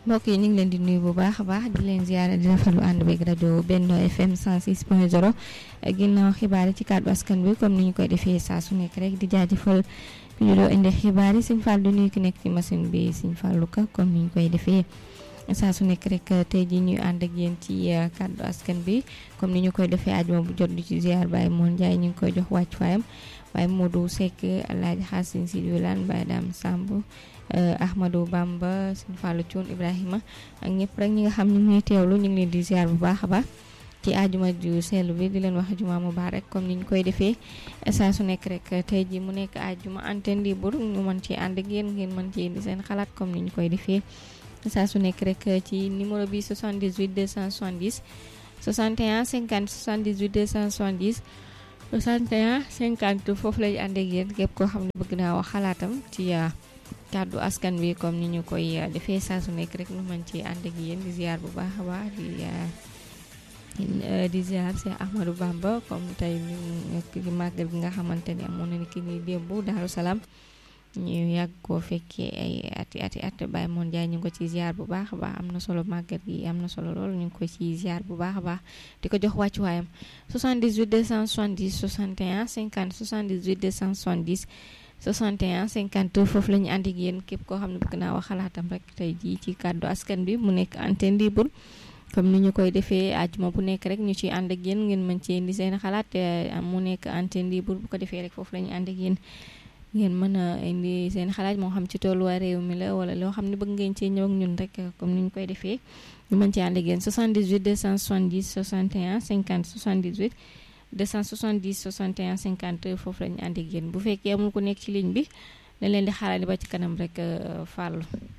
mbokk yi ñu ngi leen di nuyu bu baax a baax di leen ziyaara di rafetlu ànd beeg rajo Benno FM 106.0 ginnaaw xibaar yi ci kàddu askan bi comme ni ñu koy defee saa su nekk rek di jaajëfal ki ñu doo indi xibaar yi Sëñ Fall du nuyu ki nekk ci machine bi Sëñ Fallu Ka comme ni ñu koy defee saa su nekk rek tey jii ñuy ànd ak yéen ci kàddu askan bi comme ni ñu koy defee àjjuma bu jot di ci ziar Baye Moon Njaay ñu ngi koy jox wàccuwaayam Baye Modou Seck Alaaji Xaasin Si Wilaan Baye Daam Samb Ahmadou Bamba Sëñ Fallu Cuun Ibrahima ak ñëpp rek ñi nga xam ñu ngi teewlu ñu ngi leen di ziar bu baax a baax ci àjjuma ju seetlu bi di leen wax juma mubarak comme ni ñu koy defee saa su nekk rek tey ji mu nekk àjjuma antenne libre ñu mën ci ànd ak yéen ngeen mën ci indi seen xalaat comme ni ñu koy defee saa su nekk rek ci numéro bi 78 270 61 50 78 270 61 50 foofu lay ànd ak yéen képp koo xam ne bëgg naa wax xalaatam ci kàddu askan bi comme ni ñu koy defee saa su nekk rek ñu mën ci ànd ak yéen di ziar bu baax a baax di di ziar si Ahmadou Bamba comme tey ñu nekk ci màggal gi nga xamante ni amoon na ni ki ni démb Daaru Salaam ñu yàgg koo fekkee ay ati ati at Baye Moon Jaay ñu ngi ko ci ziar bu baax a baax am na solo màggal gi am na solo lool ñu ngi ko ci ziar bu baax a baax di ko jox wàccuwaayam 78 270 61 50 78 270 61 50 foofu la ñu ànd ak yéen képp koo xam ne bëgg naa wax xalaatam rek tey jii ci kàddu askan bi mu nekk antenne libre comme ni ñu koy defee àjjuma bu nekk rek ñu ci ànd ak yéen ngeen mën ci indi seen xalaat mu nekk antenne libre bu ko defee rek foofu la ñu ànd ak yéen ngeen mën a indi seen xalaat moo xam ci tolluwaay réew mi la wala loo xam ne bëgg ngeen cee ñëw ak ñun rek comme ni ñu koy defee ñu mën ci ànd ak yéen 78 270 61 50 78 270 61 50 foofu la ñu ànd ak yéen bu fekkee amul ku nekk ci ligne bi dañ leen di xaarandi ba ci kanam rek fàllu